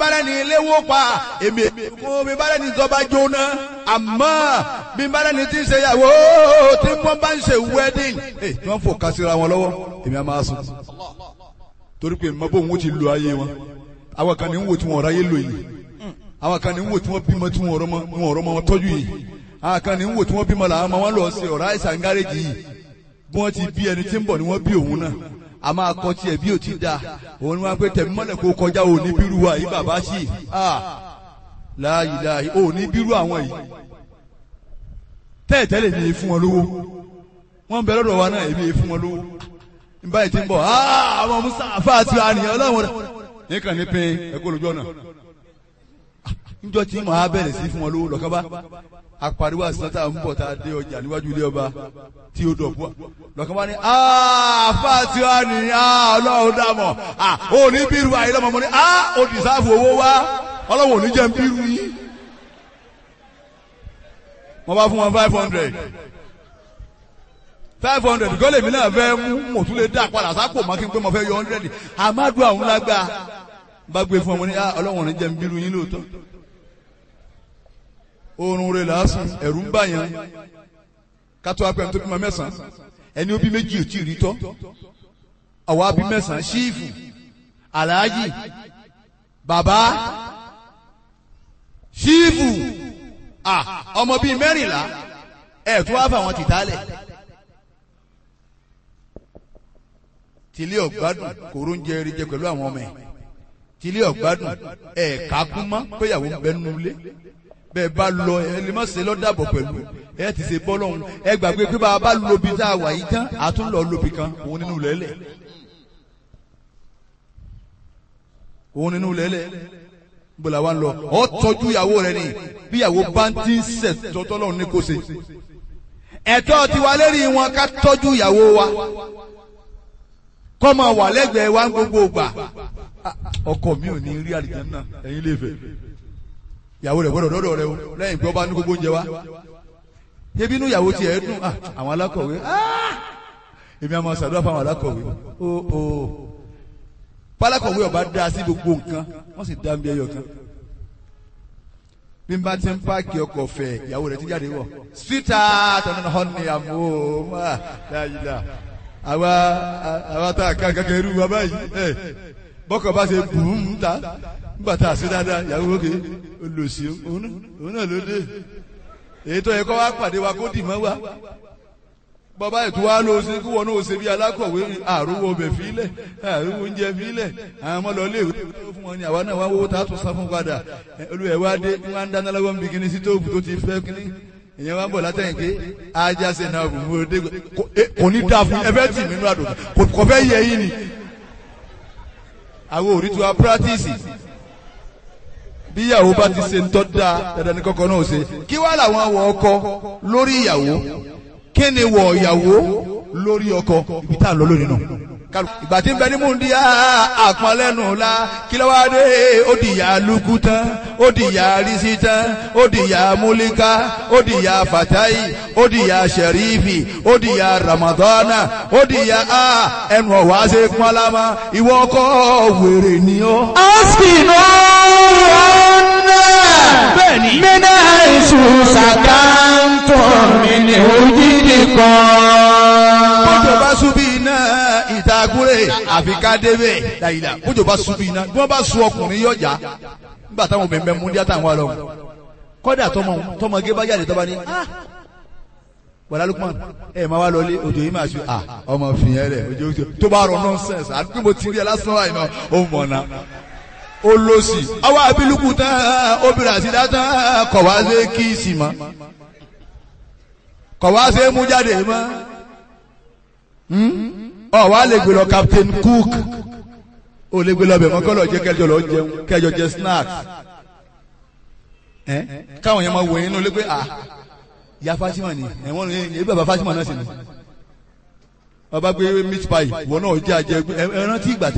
bá lẹ́ni léwó pa èmi mo bí bá lẹ́ni tó bá jóná àmọ́ bí bá lẹ́ni tí ń ṣe ìyàwó tí wọ́n bá ń ṣe wedding ẹ tí wọ́n fò kásìra wọn lọ́wọ́ èmi á máa sùn torí pé mọ bóun ó ti lo ayé wọn àwọn kan ní ń wò tí wọn ọ̀rọ̀ ayé lò yìí àwọn kan ní ń wò tí wọ́n bímọ tí wọn ọ̀rọ̀ mọ wọn ọ̀rọ̀ mọ wọn tọ́jú yìí àwọn kan ní ń wò tí wọ́n bímọ làwọn ọmọ wọn lọ sí ọ̀rọ̀ àìsàn gáréjì yìí bí wọ́n ti bí ẹni tí ń bọ̀ ni wọ́n bí òun náà a máa kọ́ tiẹ̀ bí ò ti da òun ni wọ́n á pé tẹ̀mí mọ́lẹ̀ kó kọjá òní bírú wa yìí bàbá sí láàyè láàyè òní bírú àwọn yìí tẹ́ẹ̀tẹ́lẹ̀ ní fún wọn lówó wọ́n bẹ lọ́dọ̀ wa náà èmi fún wọn lówó báyìí ti ń bọ̀ àwọn musa àfáàtì àníyàn ọlọ́run rẹ̀ nìkan ní pin ẹ̀kọ́ lójú ọ̀nà níjọ́ tí màá bẹ̀rẹ̀ sí fún wọn lówó lọ́kàn bá apariwo àsìtọ́tà ń bọ̀ tá a dé ọjà níwájú ilé ọba tí ó dọ̀ bọ́ lọ́kàn bá ní àfáàtì àníyàn ọlọ́run dàmọ̀ ó ní bírú àyè lọ́mọ mọ́ ní ó dìsáàfù owó wá ọlọ́run ò ní jẹ́ ń bírú yín wọ́n bá fún wọn five hundred five hundred gọ́lẹ̀ mi náà fẹ́ mú mo tún lè dá padà sápò má kí n pé mo fẹ́ yọ hundred amadu àwọn lágbá bá gbé fún ọmọ ní ọlọ́wọ̀n ní jẹ́ ń bírú yín lóòótọ́ oorun rẹ̀ lásán ẹ̀rù ń bàyàn kátó apẹ̀ tó bímọ mẹ́sàn-án ẹni ó bí méjì ò tí ì rí tọ́ àwa bí mẹ́sàn-án ṣíìfù aláàjì bàbá ṣíìfù ọmọ bíi mẹ́rìnlá ẹ̀ tó wá fà wọn tìtálẹ̀. tìlí ọ̀gbádùn kòró ń jẹ eré jẹ pẹ̀lú àwọn ọmọ ẹ̀ tìlí ọ̀gbádùn ẹ̀ kákún mọ́ péyàwó ń bẹ nínú ilé bẹ́ẹ̀ bá lọ ẹ lè má ṣe lọ́dàbọ̀ pẹ̀lú ẹ ti ṣe bọ́ lọ́hùn ẹ gbàgbé pé bá a bá lobi tá a wà yìí tán a tún lọ lobi kan òun nínú lẹ́lẹ̀ òun nínú lẹ́lẹ̀ bọ́lá wa ń lọ ọ tọ́jú ìyàwó rẹ ni bí ìyàwó bá ń tí ń sẹ̀ tọ́tọ́ lọ́hùn ní kò ṣe ẹ̀tọ́ tiwa lérí wọn ká tọ́jú ìyàwó wa kọ́mọ wà lẹ́gbẹ̀ẹ́ wa ń gbogbo gbà ọkọ mi ò ní rí àlìjánnà ẹ̀yin lè fẹ́ ìyàwó rẹ̀ gbọ́dọ̀ dọ́dọ̀ rẹ o lẹ́yìn pé ọba ní gbogbo oúnjẹ wa ebi inú ìyàwó tiẹ̀ dùn àwọn alákọ̀wé èmi àmọ́ ṣàdúrà fún àwọn alákọ̀wé o o pálákọ̀wé ọba dá sí gbogbo nǹkan wọ́n sì dá bí ẹyọ kan bí n bá ti ń páàkì ọkọ̀ fẹ̀ ìyàwó rẹ̀ ti jáde wọ̀ sweetheart ọ̀nà honey àmọ́ máa dáadáa àwa àwa tá a ká kankan irú wa báyìí ẹ bọ́kọ̀ bá ṣe bù ú ta nígbà tá a ṣe dáadáa ìyàwó òkè olùsí òun náà ló dé èyí tó yẹ kó wá pàdé wa kó dì mọ́ wa bọ́bá ètò wa ló ṣe kí wọn náà ṣe bí alákọ̀wé àrùwọ̀ ọbẹ̀ fílẹ̀ àrùwọ̀ oúnjẹ fílẹ̀ àwọn ọmọ lọ́ọ́ léèwé fún wọn ni àwa náà wá wọ́wọ́ tá a tún sá fún padà olùwẹ̀ wa dé wọn á ń dáná lọ́wọ́ níbi kíní sí tóògùn tó ti fẹ́ kíní ìyẹn wá ń bọ̀ látẹ̀yìn pé ajá ṣe náà bù mú dé kò ní dáa fún ẹfẹ́ tì mí nínú àdùn kò fẹ́ yẹ yín ni. àwọn òrí tí wàá pírátìsì bí ìyàwó bá ti ṣe ń tọ́ da dandan ní kọ́kọ́ náà ṣe kí wàá làwọn wọ ọkọ lórí ìyàwó kí ni wọ ìyàwó lórí ọkọ ibi tá à ń lọ lónìí náà ìgbà tí ń bẹ ní múndíá àpọ̀nlẹ́nu la kí ló wá dé ó di ìyá lukú tán ó di ìyá risi tán ó di ìyá múlíká ó di ìyá fatayi ó di ìyá sẹ̀rífì ó di ìyá ramadana ó di ìyá a ẹnu ọ̀wá ṣe pọ́nlámà ìwọ ọkọ wèrè ni ó. askinu ọ̀nà bẹ́ẹ̀ni. mina isu sàkántọ̀ mi ni òjìdí kan. bójú bá súbí iná ìtagúrè àfi ká débẹ̀ dàyìlà bójú bá súbí iná bí wọ́n bá sun ọkùnrin yọjà nígbà táwọn obìnrin bẹ mú díẹ̀ táwọn ọlọ́run kọ́dà tọmọ tọmọge bá jáde tọ́ba ní bọ̀dá Lukman ẹ máa wá lọlé òjò yìí máa ṣe à ọmọ fìyẹn rẹ òjò òjò tó bá rọ nọ́nsẹ̀nsì àti pé mo ti rí ẹ lásán àìmọ́ ó mọ̀ náà ó lọ sí àwọn abiluku tán obìnrin àti dátán kọ̀ wá sí kíìsì mọ́ kọ̀ wá sí mú jáde mọ́ ọ wá lè gbé lọ Captain Cook ó lè gbé lọ bẹ̀ mọ́ kọ́ lọ jẹ́ kẹjọ lọ jẹun kẹjọ jẹ snacks ẹ káwọn yẹn máa wò yín ló pé à ya Fatima ni ẹ̀wọ̀n ní ebi bàbá Fatima náà sì ni ọba gbé meat pie wọn náà jẹ́ àjẹ ẹ rántí ìgbà tẹ.